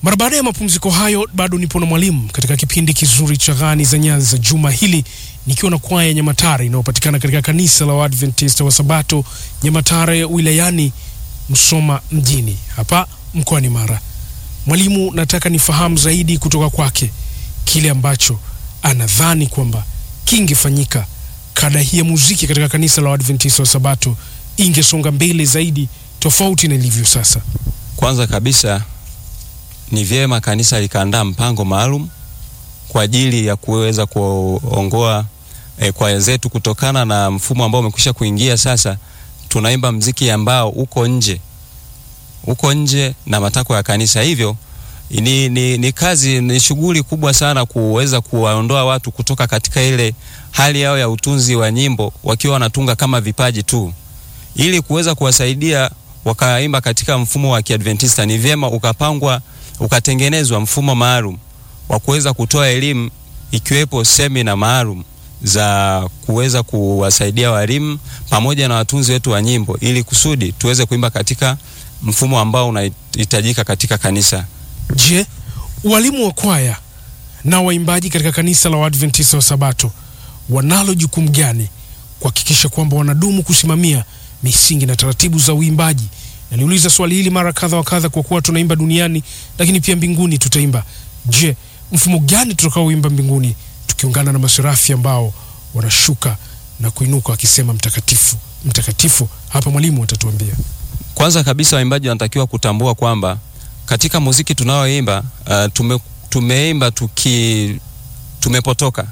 Mara baada ya mapumziko hayo, bado nipo na mwalimu katika kipindi kizuri cha Ghani za Nyanza juma hili, nikiwa na kwaya ya Nyamatare inayopatikana katika kanisa la Waadventista wa Sabato Nyamatare wilayani Msoma mjini hapa mkoani Mara. Mwalimu, nataka nifahamu zaidi kutoka kwake kile ambacho anadhani kwamba kingefanyika kada hii ya muziki katika kanisa la Waadventista wa Sabato ingesonga mbele zaidi tofauti na ilivyo sasa. Kwanza kabisa ni vyema kanisa likaandaa mpango maalum kwa ajili ya kuweza kuongoa e, kwaya zetu kutokana na mfumo ambao umekwisha kuingia sasa. Tunaimba mziki ambao uko nje uko nje na matakwa ya kanisa, hivyo ni, ni, ni kazi ni shughuli kubwa sana kuweza kuwaondoa watu kutoka katika ile hali yao ya utunzi wa nyimbo wakiwa wanatunga kama vipaji tu, ili kuweza kuwasaidia wakaimba katika mfumo wa Kiadventista. Ni vyema ukapangwa ukatengenezwa mfumo maalum wa kuweza kutoa elimu ikiwepo semina maalum za kuweza kuwasaidia walimu pamoja na watunzi wetu wa nyimbo ili kusudi tuweze kuimba katika mfumo ambao unahitajika katika kanisa. Je, walimu wa kwaya na waimbaji katika kanisa la Waadventista wa Sabato wanalo jukumu gani kuhakikisha kwamba wanadumu kusimamia misingi na taratibu za uimbaji? Naliuliza swali hili mara kadha wa kadha, kwa kuwa tunaimba duniani, lakini pia mbinguni tutaimba. Je, mfumo gani tutakaoimba mbinguni tukiungana na maserafi ambao wanashuka na kuinuka wakisema mtakatifu, mtakatifu? Hapa mwalimu atatuambia. Kwanza kabisa waimbaji wanatakiwa kutambua kwamba katika muziki tunaoimba uh, tume, tumeimba tuki tumepotoka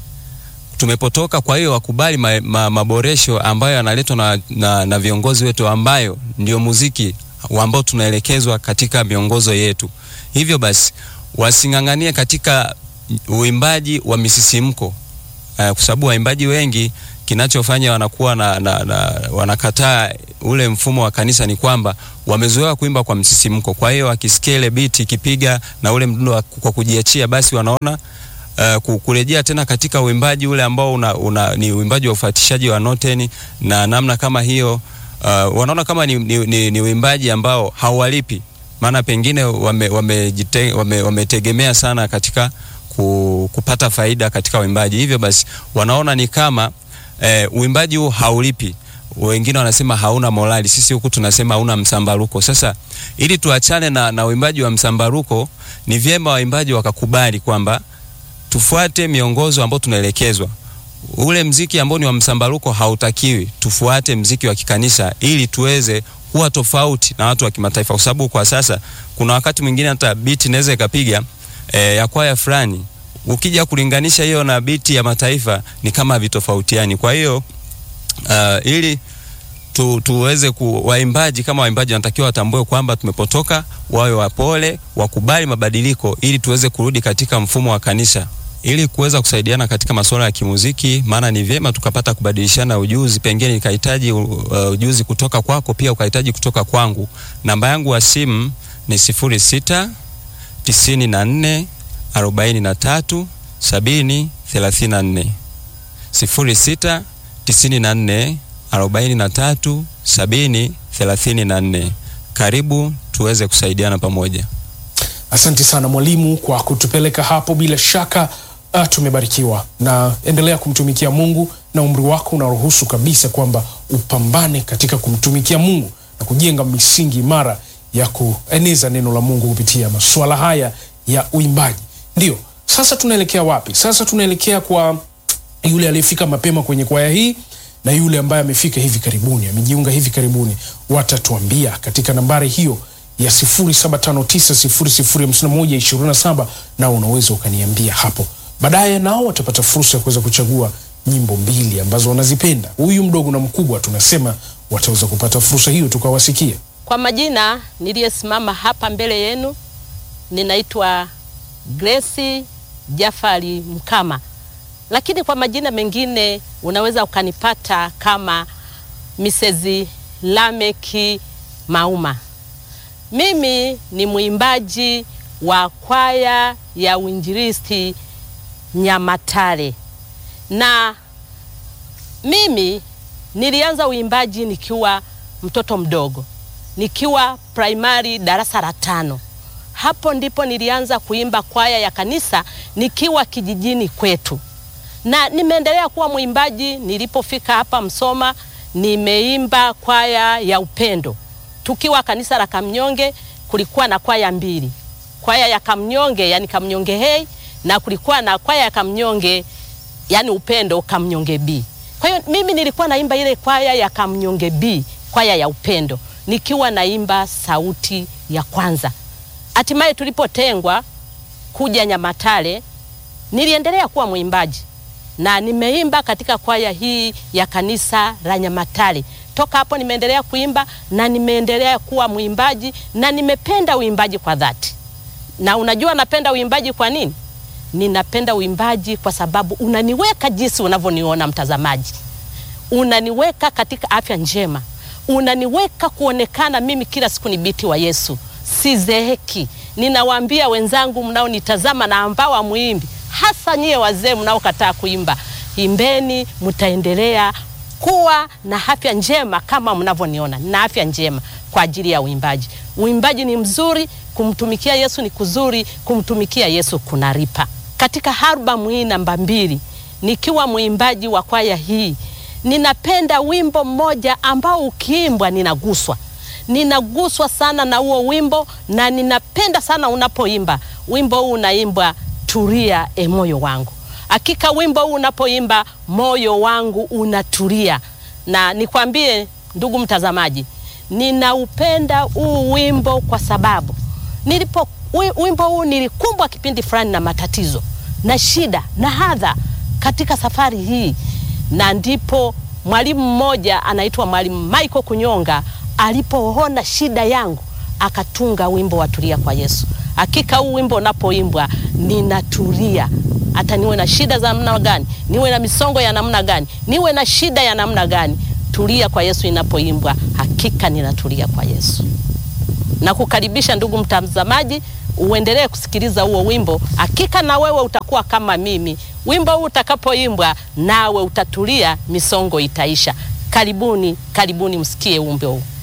tumepotoka. Kwa hiyo wakubali ma, ma, maboresho ambayo yanaletwa na, na, na viongozi wetu ambayo ndio muziki ambao tunaelekezwa katika miongozo yetu. Hivyo basi wasing'ang'anie katika uimbaji wa misisimko uh, kwa sababu waimbaji wengi kinachofanya wanakuwa na, na, na wanakataa ule mfumo wa kanisa ni kwamba wamezoea kuimba kwa msisimko. Kwa hiyo wakisikia ile beat ikipiga na ule mdundo kwa kujiachia, basi wanaona uh, kurejea tena katika uimbaji ule ambao una, una, ni uimbaji wa ufuatishaji wa noteni na namna kama hiyo uh, wanaona kama ni, ni, ni, ni uimbaji ambao hauwalipi, maana pengine wametegemea wame, wame sana katika ku, kupata faida katika uimbaji, hivyo basi wanaona ni kama E, uimbaji huu haulipi. Wengine wanasema hauna morali, sisi huku tunasema hauna msambaruko. Sasa ili tuachane na, na uimbaji wa msambaruko, ni vyema waimbaji wakakubali kwamba tufuate miongozo ambayo tunaelekezwa. Ule mziki ambao ni wa msambaruko hautakiwi, tufuate mziki wa kikanisa ili tuweze kuwa tofauti na watu wa kimataifa, kwa sababu kwa sasa kuna wakati mwingine hata beat inaweza ikapiga e, ya kwaya fulani ukija kulinganisha hiyo na biti ya mataifa ni kama vitofautiani. Kwa hiyo uh, ili tu, tuweze ku waimbaji kama waimbaji wanatakiwa watambue kwamba tumepotoka, wawe wapole, wakubali mabadiliko ili tuweze kurudi katika mfumo wa kanisa ili kuweza kusaidiana katika masuala ya kimuziki, maana ni vyema tukapata kubadilishana ujuzi. Pengine nikahitaji uh, ujuzi kutoka kwako, pia ukahitaji kutoka kwangu. Namba yangu ya simu ni sifuri sita tisini na nne arobaini na tatu sabini thelathini na nne sifuri sita tisini na nne arobaini na tatu sabini thelathini na nne. Karibu tuweze kusaidiana pamoja. Asante sana mwalimu kwa kutupeleka hapo. Bila shaka uh, tumebarikiwa na endelea kumtumikia Mungu na umri wako unaruhusu kabisa kwamba upambane katika kumtumikia Mungu na kujenga misingi imara ya kueneza neno la Mungu kupitia masuala haya ya uimbaji. Ndio sasa tunaelekea wapi? Sasa tunaelekea kwa yule aliyefika mapema kwenye kwaya hii na yule ambaye amefika hivi karibuni, amejiunga hivi karibuni. Watatuambia katika nambari hiyo ya 0759005127 na unaweza ukaniambia hapo baadaye, nao watapata fursa ya kuweza kuchagua nyimbo mbili ambazo wanazipenda. Huyu mdogo na mkubwa, tunasema wataweza kupata fursa hiyo, tukawasikia. Kwa majina niliyesimama hapa mbele yenu ninaitwa Grace Jafari Mkama, lakini kwa majina mengine unaweza ukanipata kama Mrs. Lameki Mauma. Mimi ni mwimbaji wa kwaya ya Uinjilisti Nyamatare, na mimi nilianza uimbaji nikiwa mtoto mdogo, nikiwa primary darasa la tano hapo ndipo nilianza kuimba kwaya ya kanisa nikiwa kijijini kwetu, na nimeendelea kuwa mwimbaji. Nilipofika hapa Msoma, nimeimba kwaya ya upendo. Tukiwa kanisa la Kamnyonge, kulikuwa na kwaya mbili, kwaya ya Kamnyonge yani Kamnyonge hei, na kulikuwa na kwaya ya Kamnyonge yani upendo Kamnyonge B. Kwa hiyo mimi nilikuwa naimba ile kwaya ya Kamnyonge B, kwaya ya upendo, nikiwa naimba sauti ya kwanza. Hatimaye tulipotengwa kuja Nyamatare, niliendelea kuwa mwimbaji na nimeimba katika kwaya hii ya kanisa la Nyamatare. Toka hapo nimeendelea kuimba na nimeendelea kuwa mwimbaji na nimependa uimbaji kwa dhati. Na unajua napenda uimbaji kwa nini? Ninapenda uimbaji kwa sababu unaniweka jinsi unavyoniona mtazamaji, unaniweka katika afya njema, unaniweka kuonekana mimi kila siku ni biti wa Yesu, sizeeki. Ninawaambia wenzangu mnaonitazama na ambao hamuimbi, hasa nyie wazee mnaokataa kuimba, imbeni, mtaendelea kuwa na afya njema kama mnavyoniona na afya njema kwa ajili ya uimbaji. Uimbaji ni mzuri, kumtumikia Yesu ni kuzuri, kumtumikia Yesu kunaripa. Katika albamu hii namba mbili, nikiwa mwimbaji wa kwaya hii, ninapenda wimbo mmoja ambao ukiimbwa ninaguswa ninaguswa sana na huo wimbo na ninapenda sana unapoimba wimbo huu. Unaimbwa tulia e moyo wangu. Hakika wimbo huu unapoimba moyo wangu unatulia, na nikwambie ndugu mtazamaji, ninaupenda huu wimbo kwa sababu nilipo wimbo huu nilikumbwa kipindi fulani na matatizo na shida na hadha katika safari hii, na ndipo mwalimu mmoja anaitwa Mwalimu Michael Kunyonga alipoona shida yangu akatunga wimbo wa tulia kwa Yesu. Hakika huu wimbo unapoimbwa ninatulia, hata niwe na shida za namna gani, niwe na misongo ya namna gani, niwe na shida ya namna gani, tulia kwa Yesu inapoimbwa, hakika ninatulia kwa Yesu. Na kukaribisha ndugu mtazamaji, uendelee kusikiliza huo wimbo, hakika na wewe utakuwa kama mimi. Wimbo huu utakapoimbwa, nawe utatulia, misongo itaisha. Karibuni, karibuni msikie wimbo huu.